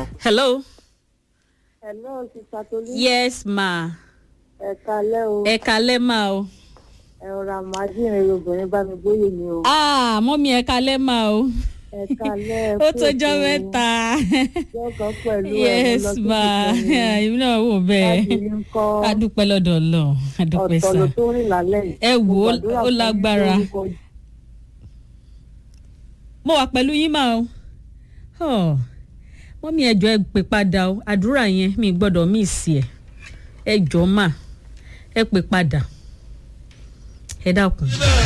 hello. Hello, Sista Tolu. yes ma Ẹ kalẹ́ o. ẹ kalẹ́ ma o. Ẹ rọra máa jìnrìn obìnrin bá mi gbóyè ni o. ah mọ́mí ẹ kalẹ́ ma o. Ẹ kalẹ́ ó tójọ́ mẹ́ta. Ọjọ́ kan pẹ̀lú ẹ̀ yes mo lọ sí ma ìkànnì. èmi náà wò bẹ́ẹ̀. Láti rí ń kọ́ adúpẹ́ lọ́dọ̀ ọlọ́run adúpẹ́ ọ̀tọ̀ sá. ló tó rìn lálẹ́ yìí. ẹ wò Mo ó gbàdúrà ó fún yín lágbára. lórúkọ mo wà pẹ̀lú yín máa o. Oh, mọ́mí ẹjọ́ ẹ pè padà o àdúrà yẹn mi gbọ́dọ̀ mí sí ẹ ẹ jọ mà ẹ pè padà ẹ dákun.